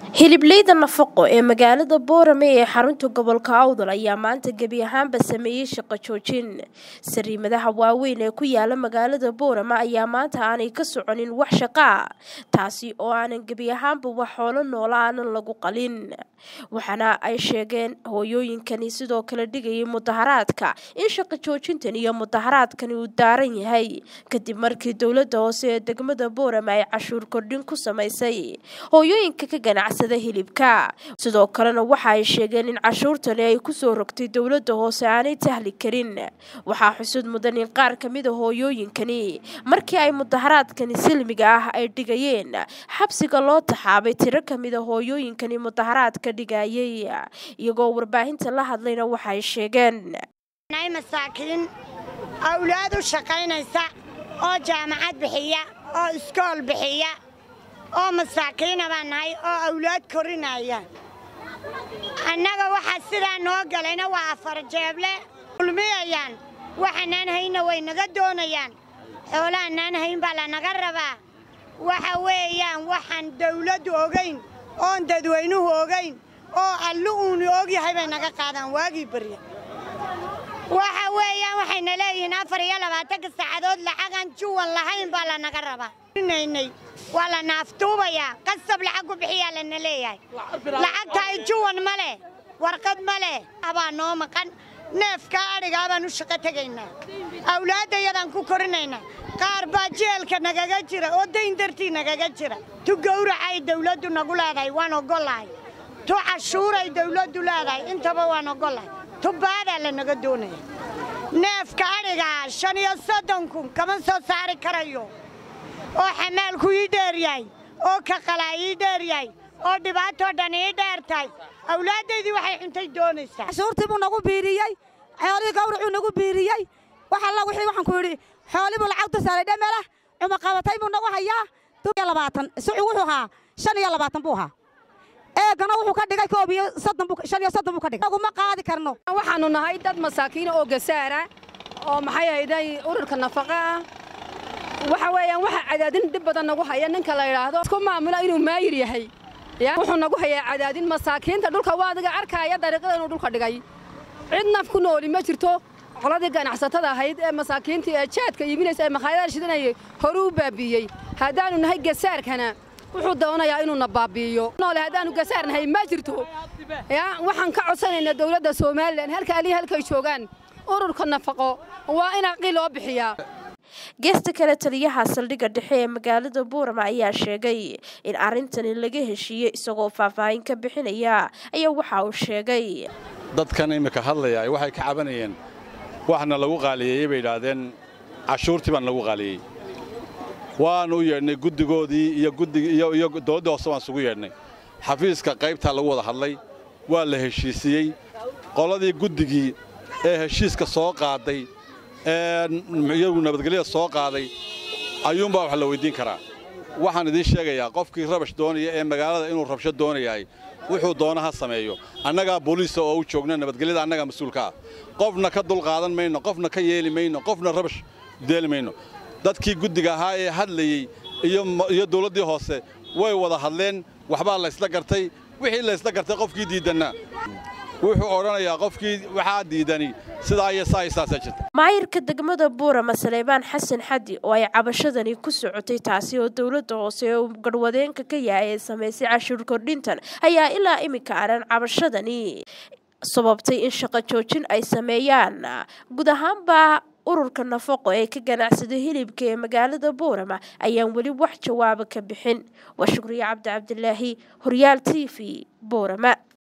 hiliblayda nafaqo ee magaalada boorame ee xarunta gobolka awdal ayaa maanta gebi ahaanba sameeyey shaqo joojin sariimadaha waaweyn ee ku yaala magaalada boorame ayaa maanta aanay ka soconin wax shaqaa taasi oo aanan gebi ahaanba wax xoolo noola aanan lagu qalin waxaana ay sheegeen hooyooyinkani sidoo kale dhigayay mudaharaadka in shaqo joojintan iyo mudaharaadkani uu daaran yahay kadib markii dowladda hoose ee degmada boorame ay cashuur kordhin ku samaysay hooyooyinka ka ganacsada hilibka sidoo kalena waxa ay sheegeen in cashuurtani ay kusoo rogtay dowladda hoose aanay tahli karin waxaa xusud mudan in qaar ka mida hooyooyinkani markii ay mudaharaadkani silmiga ah ay dhigayeen xabsiga loo taxaabay tiro kamida hooyooyinkani mudaharaadka dhigayay iyagoo warbaahinta la hadlayna waxaay sheegeen masaakiin awlaad u shaqaynaysa oo jaamacad bixiya oo iskool bixiya oo masaakiina baan nahay oo awlaad korinaya annaga waxaa sidaa noo galayna waa afar jeeble ulmiyayaan waxaanaan hayna way naga doonayaan xoolahanaan hayn baa lanaga rabaa waxa weeyaan waxaan dawladdu ogayn oon dadweynuhu ogayn oo allu uuni ogyahay bay naga qaadaan waagii barya waxa weeyaan waxayna leeyihiin afar iyo labaatanka saacadood lacagaan juwan lahayn baa lanaga rabaa naynay waa la naaftuubayaa qasab lacag ku bixiyaa lana leeyahay lacagtaay juwan ma leh warqad ma leh abaa noo maqan neefkaa adhigaa baan u shaqo tegaynaa awlaaddayadaan ku korinaynaa qaar baa jeelka nagaga jira oo dayn dartii nagaga jira tu gawracay dawladdu nagu leedahay waan oggolahay tu cashuuray dawladdu leedahay intaba waan oggolahay tu baadaa lanaga doonaya neefka adhigaa shan iyo soddon kun kama soo saari karayo oo xamaalku ii dheer yahay oo kaqalaa ii dheer yahay oo dhibaatoo dhan ii dheer tahay awlaaddaydii waxay cuntay doonaysaa cashuurtii buu nagu biiriyey xoolihii gawracuu nagu biiriyey wax alla wixii waxaan ku yidhi xoolii buu lacagta saaray dhamelah cumaqabatay buu nagu hayaa iyo labaatan sucu wuxuu ahaa shan iyo labaatan buu ahaa eegana wuxuu ka dhigay koob iyo soddon buu shan iyo soddon buu ka dhigay naguma qaadi karno waxaannu nahay dad masaakiina oo gasaara oo maxay ahayday ururka nafaqa ah waxa weeyaan waxa cadaadin dhib badan nagu haya ninka la yidhaahdo isku maamula inuu maayir yahay wuxuu nagu hayaa cadaadin masaakiinta dhulka waa adiga arkaaya dariiqada inuu dhulka dhigay cid naf ku nooli ma jirto qoladii ganacsatada ahayd ee masaakiintii ee jaadka iibinaysa ee makhaayadaha shidanayay horu u baabiiyey haddaannu nahay gasaarkana wuxuu doonayaa inuuna baabi'iyo noole haddaannu gasaar nahay ma jirto waxaan ka codsanaynaa dawladda somalilan halka alihi halkay joogaan ururka nafaqo waa in aqi loo bixiyaa geesta kale taliyaha saldhigga dhexe ee magaalada buurama ayaa sheegay in arrintani laga heshiiyey isagoo faahfaahin ka bixinaya ayaa waxa uu sheegay dadkan iminka hadlaya waxay ka cabanayeen waxna lagu qaaliyeeyey bay idhaahdeen cashuurtii baan lagu qaaliyey waannu u yeedhnay guddigoodii iyo guddigiiyo dowladda hoose waan isugu yeedhnay xafiiska qaybtaa lagu wada hadlay waa la heshiisiyey qoladii guddigii ee heshiiska soo qaaday iyagu nabadgelyada soo qaaday ayuunbaa wax la weyddiin karaa waxaan idiin sheegayaa qofkii rabash doonaya ee magaalada inuu rabsho doonayahay wuxuu doona ha sameeyo annagaa booliisa oo u joogna nabadgelyada annagaa mas-uulka ah qofna ka dulqaadan mayno qofna ka yeeli mayno qofna rabash deeli mayno dadkii guddiga ahaa ee hadlayey iyo dawladdii hoose way wada hadleen waxbaa laysla gartay wixii laysla gartay qofkii diiddannaa wuxuu odhanayaa qofkii waxaa diidani sidaa iyo saa iyo saasaa jirta maayirka degmada buurama saleebaan xasan xadi oo ay cabashadani ku socotay taasi oo dowladda hoose ee uu garhwadeenka ka yahay ee samaysay cashuur kordhintan ayaa ilaa iminka aanan cabashadani sababtay in shaqo joojin ay sameeyaan guud ahaanba ururka nafaqo ee ka ganacsada hilibka ee magaalada buurama ayaan weli wax jawaaba ka bixin waa shukriye cabdi cabdilaahi horyaal t v buurama